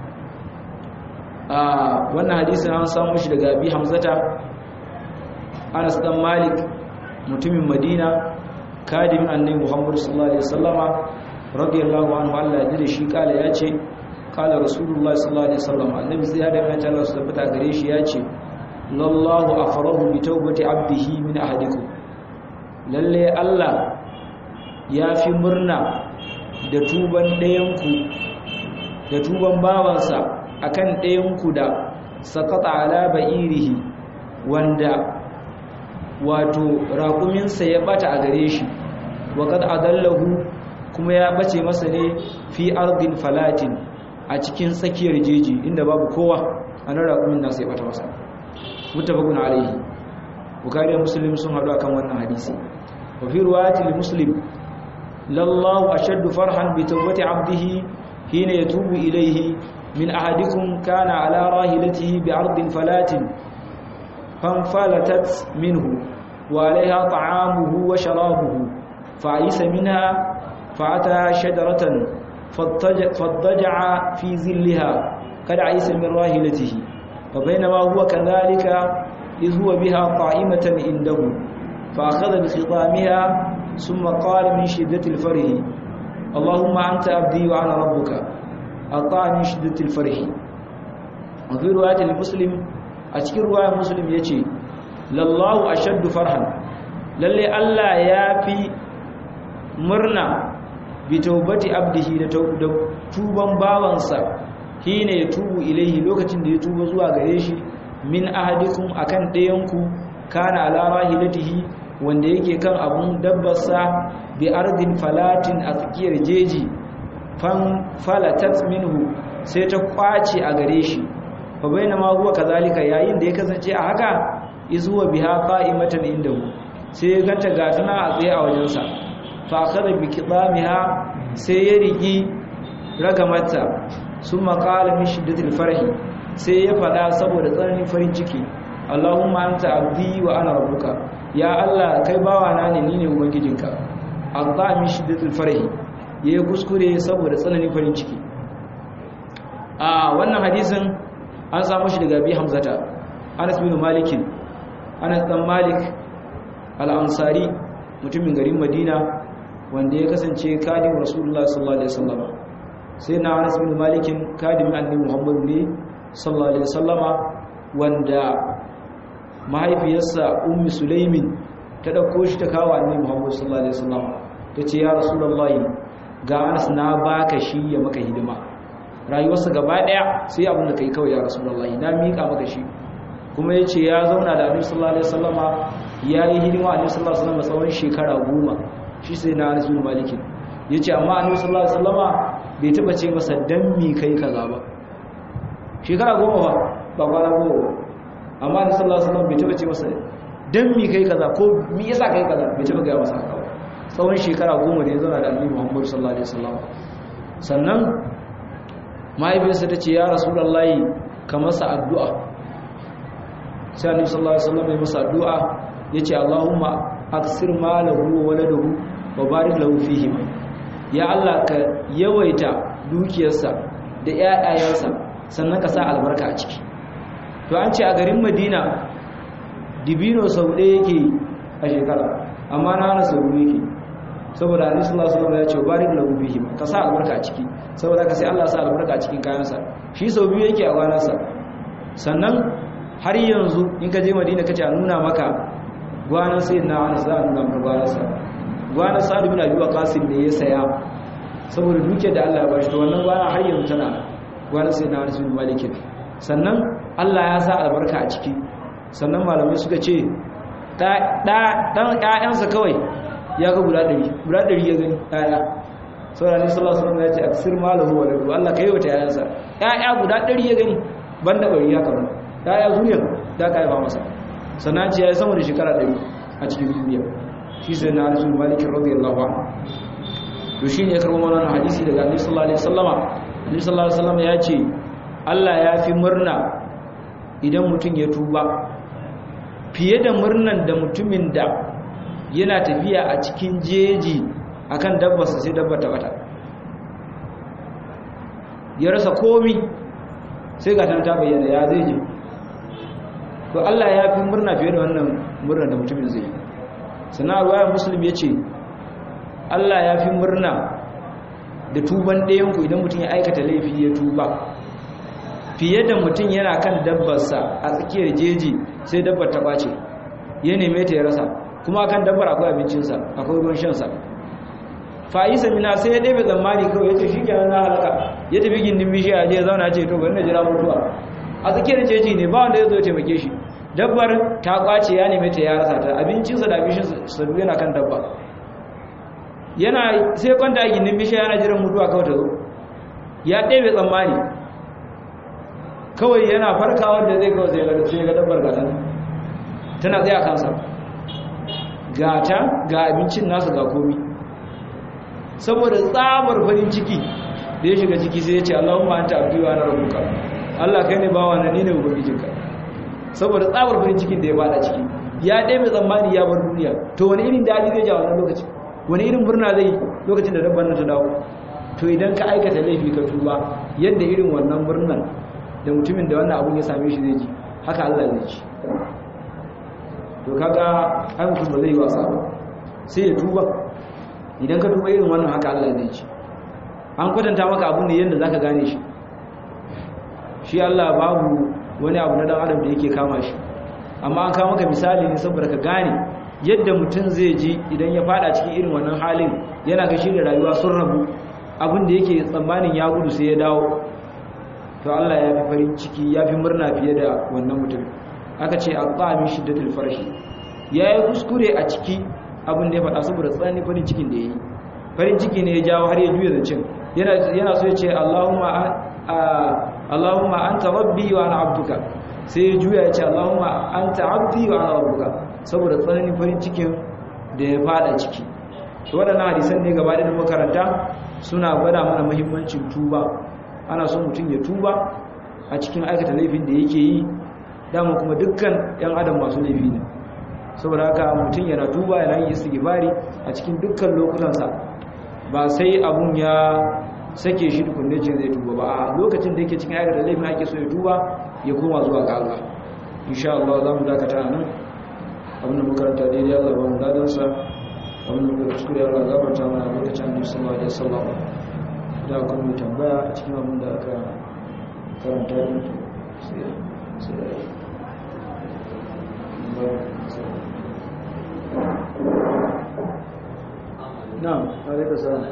آه وانا حديث عن سامش لقابي حمزة أنس بن مالك متم مدينة كادم النبي محمد صلى الله عليه وسلم radiyallahu anhu Allah ya da shi kala ya ce kala rasulullahi sallallahu alaihi wasallam annabi sai ya da mai Allah su tabbata gare shi ya ce lallahu afrahu bi tawbati abdihi min ahadikum lalle Allah ya fi murna da tuban ɗayanku da tuban bawansa akan ɗayanku da sakata ala ba'irihi wanda wato raƙuminsa ya bata a gare shi wa kad adallahu kuma ya bace masa ne fi ardin falatin a cikin tsakiyar jeji inda babu kowa a nan raƙumin nasa ya bata masa mutafakun alaihi bukari muslim sun haɗu akan wannan hadisi wa fi ruwayati li muslim lallahu ashaddu farhan bi tawbati abdihi hina yatubu ilayhi min ahadikum kana ala rahilatihi bi ardin falatin fanfalatat minhu wa alaiha ta'amuhu wa sharabuhu fa'isa minha فأتى شجرة فاضطجع في ظلها قد عيس من راهلته فبينما هو كذلك إذ هو بها قائمة عنده فأخذ بخطامها ثم قال من شدة الفرح اللهم أنت أبدي وأنا ربك أطاع من شدة الفرح وفي رواية المسلم أشكر رواية مسلم يتي لله أشد فرحا للي ألا يافي مرنا bitaubati abdihi da tuban bawansa hine ya tubu ilaihi lokacin da ya tuba zuwa gare shi min ahadikum akan ɗayanku kana ala rahilatihi wanda yake kan abun dabbarsa bi ardin falatin a tsakiyar jeji fan falatat minhu sai ta kwace a gare shi fa bainama huwa kazalika yayin da ya kasance a haka izuwa biha qa'imatan indahu sai ya ganta gatuna a tsaye a wajensa fakada bi kidamiha sai ya rigi ragamata sun makala min shiddatil farhi sai ya fada saboda tsananin farin ciki Allahumma anta abdi wa ana rabbuka ya Allah kai bawa na ne ni ne ubangijinka aqta min shiddatil farhi yayi kuskure saboda tsananin farin ciki a wannan hadisin an samu shi daga bi hamzata Anas bin Malik Anas dan Malik al-Ansari mutumin garin Madina wanda ya kasance kadim rasulullah sallallahu alaihi wasallam sai na Anas bin Malik kadim annabi Muhammad ne sallallahu alaihi wasallama wanda mahaifiyarsa ummi Sulaimin ta dauko shi ta kawo annabi Muhammad sallallahu alaihi wasallama tace ya rasulullahi ga Anas na baka shi ya maka hidima rayuwarsa gaba daya sai abin da kai kawai ya rasulullahi na mika maka shi kuma yace ya zauna da annabi sallallahu alaihi wasallama yayi hidima annabi sallallahu alaihi wasallama tsawon shekara goma shi sai na Anas bin Malik yace amma Annabi sallallahu alaihi wasallama bai taba ce masa dan mi kai kaza ba shekara goma ba ba kwana goma ba amma Annabi sallallahu alaihi wasallam bai taba ce masa dan mi kai kaza ko mi yasa kai kaza bai taba ga masa haka ba tsawon shekara goma da ya zauna da Annabi Muhammad sallallahu alaihi wasallam sannan mahaifiyarsa ta ce ya rasulullahi ka masa addu'a sai Annabi sallallahu alaihi wasallam ya masa addu'a yace Allahumma aksir malahu wa waladahu wa barik lahu fihi ya Allah ka yawaita dukiyarsa da ƴaƴayensa sannan ka sa albarka a ciki to an ce a garin Madina dibino sau ɗaya yake a shekara amma na hana sau yake saboda Annabi sallallahu alaihi wasallam ya ce barik lahu fihi ka sa albarka a ciki saboda ka sai Allah sa albarka a cikin kayansa shi sau biyu yake a gwanarsa sannan har yanzu in ka je Madina kace a nuna maka gwanan sai na wani za a nuna gwanarsa gwanar sa'adu bin abi waqasim ne ya saya saboda duke da Allah ya bashi to wannan gwana har yanzu tana gwanar sai na wani sun malikin sannan Allah ya sa albarka a ciki sannan malamai suka ce dan ƴaƴansa kawai ya ga guda ɗari guda ɗari ya gani ƴaƴa saboda ne sallallahu alaihi wasallam ya ce aksir malahu wa lahu Allah kai wata ƴaƴansa ƴaƴa guda ɗari ya gani banda bari ya kamar ƴaƴa zuriya da ka haifa masa sannan ce ya yi sama da shekara ɗari a cikin duniya shi sai na Anas bin Malik radiyallahu anhu to shine ya karbo wannan hadisi daga Annabi sallallahu alaihi wasallama Annabi sallallahu alaihi wasallama ya ce Allah ya fi murna idan mutum ya tuba fiye da murnan da mutumin da yana tafiya a cikin jeji akan dabbarsa sai dabba ta bata ya rasa komi sai ga ta bayyana ya zai je to Allah ya fi murna fiye da wannan murna da mutumin zai sana ruwayar muslim ya ce Allah ya fi murna da tuban ɗayanku idan mutum ya aikata laifi ya tuba fiye da mutum yana kan dabbarsa a tsakiyar jeji sai dabbar ta ɓace ya neme ta ya rasa kuma kan dabbar akwai abincinsa akwai ruwan shansa fa'isa mina sai ya ɗebe zammani kawai ya ce shi kenan na halaka ya tafi gindin bishiya ya zauna ce to bari na jira mutuwa a tsakiyar jeji ne ba wanda ya zo ya taimake shi dabbar ta kwace ya neme ta ya rasa ta abincinsa da abin sa yana kan dabba yana sai kwanta a gindin bishiya yana jiran mutuwa kawai ta zo ya ɗebe tsammani kawai yana farkawa da zai kawai sai ga dabbar gatan tana tsaye a kansa gata ga abincin nasu ga komi saboda tsabar farin ciki da ya shiga ciki sai ya ce Allahumma anta abdi wa ana rabbuka Allah kai ne bawa na ni ne ubangijinka saboda tsabar farin cikin da ya bada ciki ya dai mai tsammani ya bar duniya to wani irin dadi zai ja wannan lokaci wani irin murna zai lokacin da dabban nan ta dawo to idan ka aikata laifi ka tuba yadda irin wannan murnan da mutumin da wannan abun ya same shi zai ji haka Allah zai ji to kaga ai mutum ba zai wasa ba sai ya tuba idan ka tuba irin wannan haka Allah zai ci an kwatanta maka abu ne yadda zaka gane shi shi Allah babu wani abu na dan adam da yake kama shi amma an kawo maka misali ne saboda ka gane yadda mutum zai ji idan ya fada cikin irin wannan halin yana ga shi da rayuwa sun rabu abin da yake tsammanin ya gudu sai ya dawo to Allah ya fi farin ciki ya fi murna fiye da wannan mutum aka ce aqami shiddatul farshi yayi kuskure a ciki abin da ya faɗa saboda tsananin farin cikin da ya yi farin ciki ne ya jawo har ya juya zancen yana so ya ce Allahumma anta rabbi wa ana abduka sai ya juya ya ce Allahumma anta abdi wa ana rabbuka saboda tsananin farin cikin da ya faɗa ciki to waɗannan hadisan ne gaba da makaranta suna gwada mana muhimmancin tuba ana son mutum ya tuba a cikin aikata laifin da yake yi dama kuma dukkan 'yan adam masu laifi ne saboda haka mutum yana tuba yana yin istighfari a cikin dukkan lokutansa ba sai abun ya sake shi tukunne ce zai tuba ba a lokacin da yake cikin ayar da laifin ake so ya tuba ya koma zuwa ga Allah insha Allah za mu dakata nan abin da makaranta daidai Allah ba mu dadan sa abin da muka kuskure Allah gafarta mana lokacin Annabi sallallahu alaihi wasallam da kuma mu tambaya a cikin abin da aka karanta din sai sai na'am alaikum salam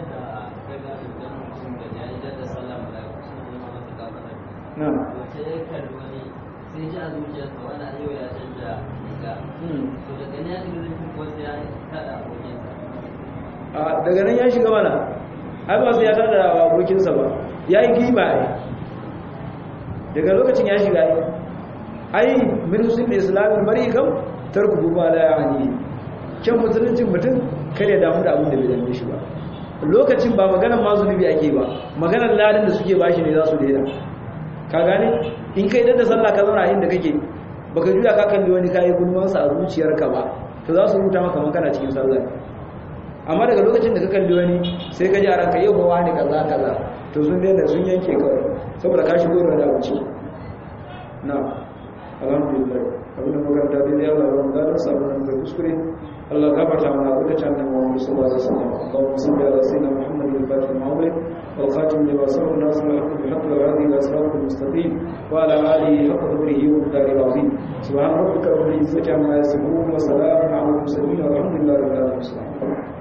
na'am sai ji a zuciyarsa wani a yau ya canja riga to daga ne ya shiga zai ko sai ya kada abokinsa a daga nan ya shiga mana ai ba sai ya tada abokinsa ba ya yi giba ai daga lokacin ya shiga ai ai min usul islamin mari kam tarku ba la yani kyan musuluncin mutum kare damu da abin da bai dame shi ba lokacin ba maganar ma zunubi ake ba maganar ladin da suke bashi ne za su daina ka gane in kai da sallah ka zauna inda kake baka juya ka kalli wani kayi gulmansa a zuciyarka ba to za su rubuta maka makana cikin sallah amma daga lokacin da ka kalli wani sai ka ji a ranka yau ba wani kaza kaza to sun daina sun yanke kawai saboda ka shigo da wani abuci na alhamdulillah abin da makaranta daidai Allah ba mu gadon sabon nan kai kuskure Allah gafarta mana lokacin da mu sallallahu alaihi wasallam Allahumma salli ala sayyidina Muhammadin al-fatih al-mawlid wal khatim lima sabaq nasr al-haq bil haqq wa hadi ila sirat al-mustaqim wa ala alihi haqq qadrihi wa qadari al-azim subhana rabbika rabbil izzati amma yasifun wa salamun ala al-mursalin walhamdulillahi rabbil alamin